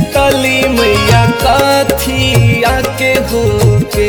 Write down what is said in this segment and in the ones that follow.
शीतली मैया कथिया के होके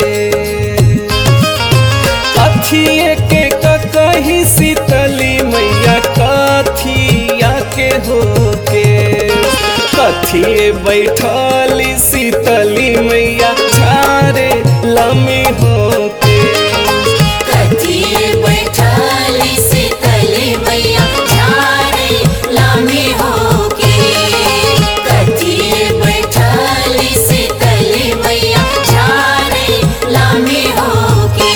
कथिए के कही शीतली मैया कथिया के होके कथिए बैठली शीतली मैया झारे लमी होके कथिए बैठाली शीतली मैया झारे लामी होके कथिए बैठाली शीतली मैया झारे लामी होके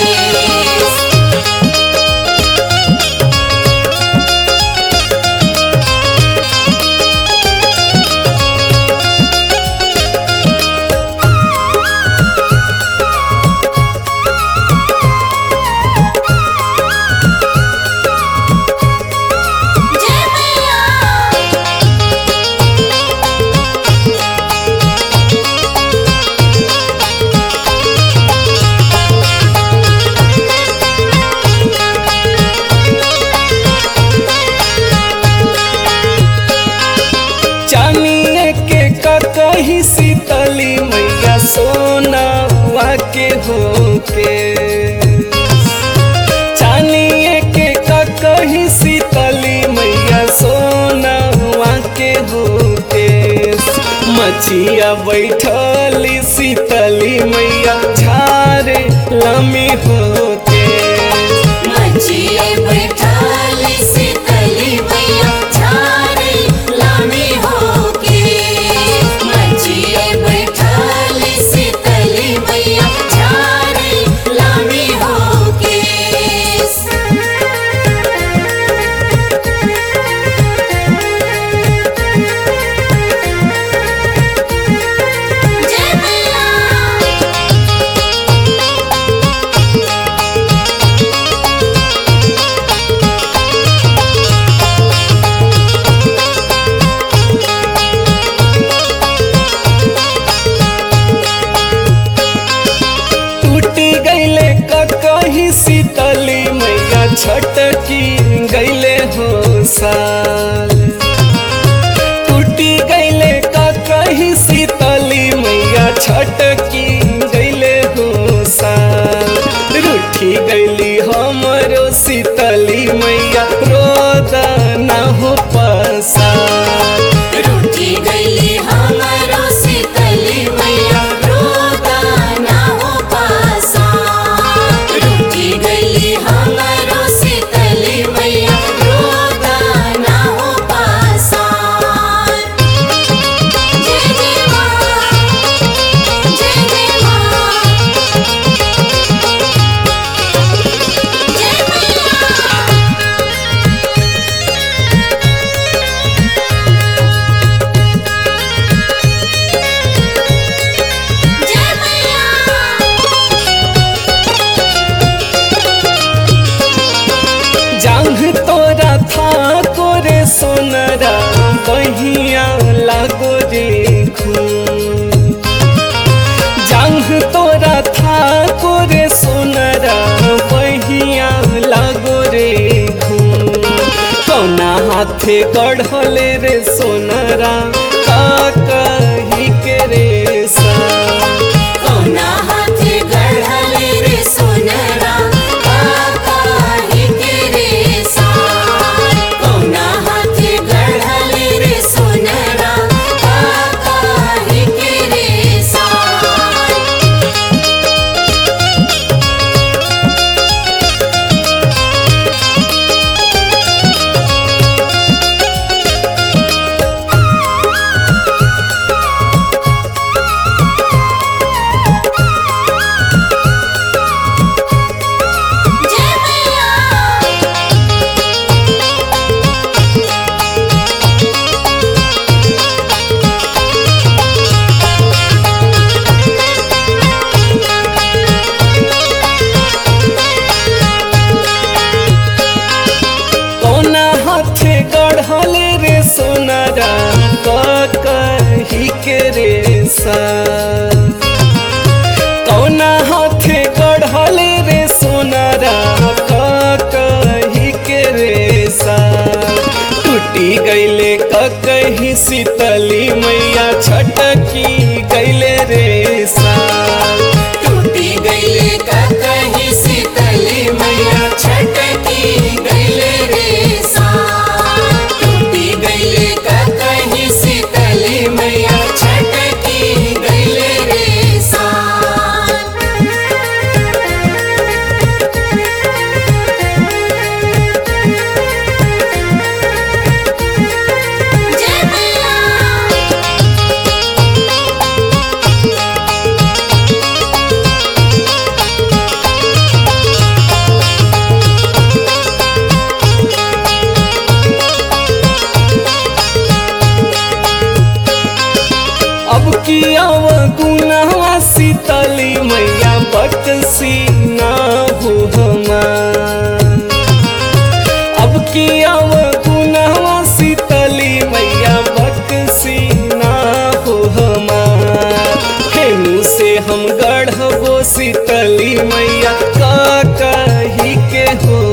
जय मैया चानिए के कही शीतली मैया सोनावा के होके चानिए के कही शीतली मैया सोनावा के होके मचिया बैठली शीतली मैया झारे लमी होके मचिए बैठाली शीतली मैया झारे लामी होके मचिए बैठाली शीतली मैया झारे लामी होके जय मैया टूटी गईले कही शीतली मैया छटकी गईले हो साल टूटी गईले कही शीतली मैया छटकी गईले हो साल रूठी गईली हमरो शीतली मैया रोदा ना हो पसाल रूठी गईली हमरो शीतली मैया रोदा ना हो पासा रूठी गईली हमरो शीतली मैया रोदा ना हो पासा जय जय माँ जय जय माँ जय मैया जय मैया जांघ तोरा था कोरे सोनरा बहिया लागो रे खून जांघ तोरा था कोरे सोनरा बहिया लागो रे खून कौना हाथे गढ़ले रे सोनरा का कही के रे सा कौना हाथे गढ़ले रे सोनरा काहे के रे सा कौना हाथे गढ़ले रे सोनरा काहे के रे सा कही शीतली मैया छटकी गैले रे साल टूटी गईले का कहीं शीतली मैया छटकी गईले रे साल टूटी गईले का कहीं शीतली मैया छटकी गईले रे साल जय मैया अब किया गुनावा शीतली मैया बकसी ना हो हमार अब किया गुनावा शीतली मैया बकसी ना हो हमार हेनु से हम गढ़बो शीतली मैया का कही के हो